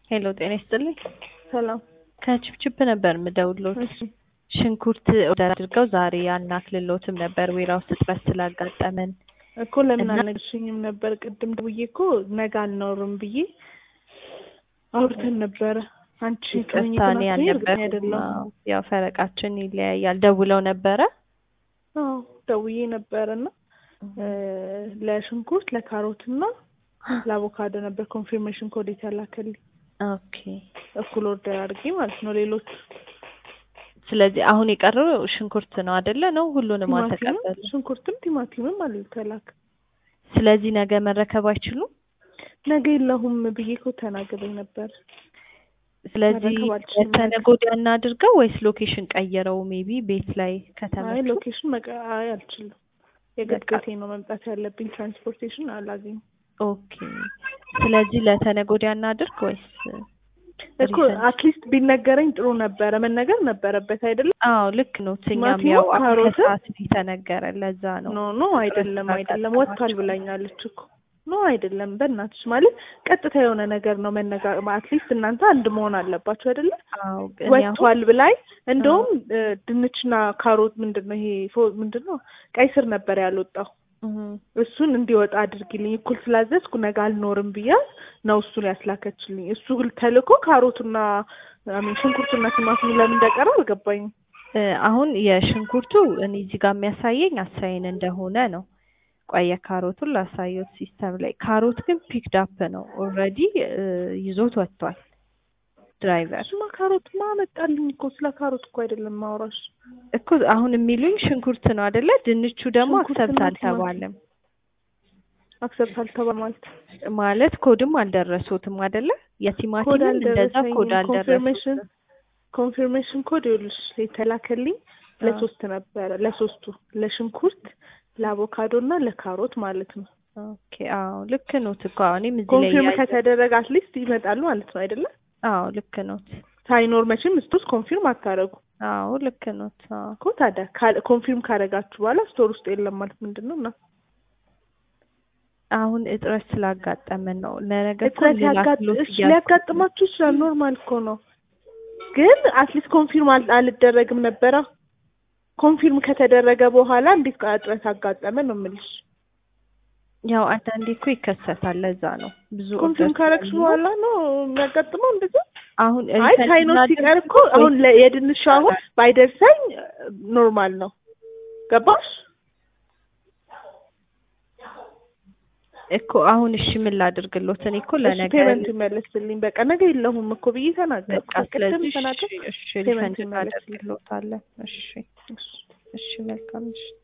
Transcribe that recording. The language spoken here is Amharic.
ሄሎ ጤና ይስጥልኝ። ሰላም። ከችፕችፕ ነበር የምደውልዎት። እሺ ሽንኩርት ኦርደር አድርገው ዛሬ አናክልሎትም ነበር ዌራውስ እጥረት ስላጋጠመን እኮ ለምን እና- አልነግርሽኝም ነበር? ቅድም ደውዬ እኮ ነገ አልኖርም ብዬ አውርተን ነበረ። አንቺ ይቅርታ እኔ እርግጠኛ ያልነበርኩም። አይደለም። አዎ፣ ያው ፈረቃችን ይለያያል። ደውለው ነበረ። አዎ ደውዬ ነበር እና እ፣ ለሽንኩርት ለካሮትና ለአቮካዶ ነበር ኮንፊርሜሽን ኮድ የተላከልኝ ኦኬ። እኩል ኦርደር አድርጌ ማለት ነው። ሌሎች ስለዚህ አሁን የቀረው ሽንኩርት ነው አይደለ? ነው ሁሉንም ቲማቲምም አልተቀበሉ። ሽንኩርትም ቲማቲምም አልተላክ ስለዚህ ነገ መረከብ አይችሉም። ነገ የለሁም ብዬ እኮ ተናግሬ ነበር። ስለዚህ መረከብ አልችልም ነገ። ለተነገ ወዲያ እናድርገው ወይስ ሎኬሽን ቀይረው ሜቢ ቤት ላይ አይ ከተመቹ? ሎኬሽን መቀ አይ አልችልም። የግድ በቃ- ቤቴ ነው መምጣት ያለብኝ። ትራንስፖርቴሽን አላገኝም ኦኬ። ስለዚህ ለተነገ ወዲያ እናድርግ ወይስ እኮ ሪፈንድ? አትሊስት ቢነገረኝ ጥሩ ነበረ። መነገር ነበረበት አይደለም? አዎ ልክ ነው። እኛም ቲማቲሙ፣ ያው አሁን ካሮትም- ከሰዓት ነው የተነገረ ለዛ ነው። ኖ ኖ አይደለም እጥረት አይደለም ስላጋጠማቸው ወጥቷል ብላኛለች እኮ ኖ አይደለም። በእናትሽ ማለት ቀጥታ የሆነ ነገር ነው መነጋ አትሊስት እናንተ አንድ መሆን አለባችሁ አይደለም? አዎ ግን ያው ወጥቷል ብላኝ እንደውም እ፣ ድንችና ካሮት ምንድን ነው ይሄ ፎ- ምንድን ነው ቀይ ስር ነበር ያልወጣው እህ፣ እሱን እንዲወጣ አድርጊልኝ እኩል ስላዘዝኩ ነገ አልኖርም ብያት ነው እሱን ያስላከችልኝ። እሱ ተልኮ ካሮቱና አሚን ሽንኩርቱና ቲማቲሙ ለምን እንደቀረ አልገባኝም። እ፣ አሁን የሽንኩርቱ እኔ እዚህ ጋር የሚያሳየኝ አሳይን እንደሆነ ነው። ቆይ የካሮቱን ላሳየው ሲስተም ላይ። ካሮት ግን ፒክድ አፕ ነው ኦልሬዲ ይዞት ወጥቷል ድራይቨር እሱማ ካሮት ማ መጣልኝ እኮ ስለ ካሮት እኮ አይደለም ማውራሽ። እኮ አሁን የሚሉኝ ሽንኩርት ነው አይደለ? ድንቹ ደግሞ ሽንኩርትና አክሰብት ቲማቲም። አልተባለም አክሰብት አልተባለ ማለት ማለት ኮድም አልደረሱትም አይደለ? ኮድ የቲማቲምም እንደዛ አልደረሰኝም። ኮድ ኮንፊርሜሽን አልደረሱትም። ኮንፊርሜሽን ኮድ ይኸውልሽ የተላከልኝ ለሶስት ነበረ ለሶስቱ ለሽንኩርት ለአቮካዶ እና ለካሮት ማለት ነው። ኦኬ አዎ ልክ ኖት እኮ አዎ፣ እኔም እዚህ ላይ ኮንፊርም ያየ- ከተደረገ አትሊስት ይመጣሉ ማለት ነው አይደለ? አዎ ልክ ኖት። ሳይኖር መቼም ስቶስ ኮንፊርም አታደርጉ አዎ ልክ ኖት። አዎ እኮ ታዲያ ካል- ኮንፊርም ካደረጋችሁ በኋላ ስቶር ውስጥ የለም ማለት ምንድን ነው? እና አሁን እጥረት ስላጋጠመን ነው። ለነገ እኮ እጥረት ሌላ ያጋጥ- ክሎት እሺ እያልኩ ሊያጋጥማችሁ ይችላል። ኖርማል እኮ ነው። ግን አትሊስት ኮንፊርም አል- አልደረግም ነበረ። ኮንፊርም ከተደረገ በኋላ እንዴት ቃ- እጥረት አጋጠመ ነው የምልሽ። ያው አንዳንዴ እኮ ይከሰታል። ለዛ ነው ብዙ ኮንፊርም ኦርደር ካረግሽ ስላሉ በኋላ ነው የሚያጋጥመው እንደዛ። አሁን አይ ሪፈንድ ሳይኖር እናድርግ ሲቀር እኮ ወይስ- አሁን ለ- የድንሹ አሁን ባይደርሰኝ ኖርማል ነው። ገባሽ? እኮ አሁን እሺ ምን ላድርግሎት? እኔ እኮ እሺ ለነገ ፔመንት ይመለስልኝ። በቃ ነገ የለሁም እኮ ብዬ ተናገርኩ። በቃ ቅድም ስለዚህ ተናገር እሺ እሺ ፔመንት ሪፈንድ ይመለስልኝ። እናደርግሎታለን። እሺ እሺ እሺ መልካም እሺ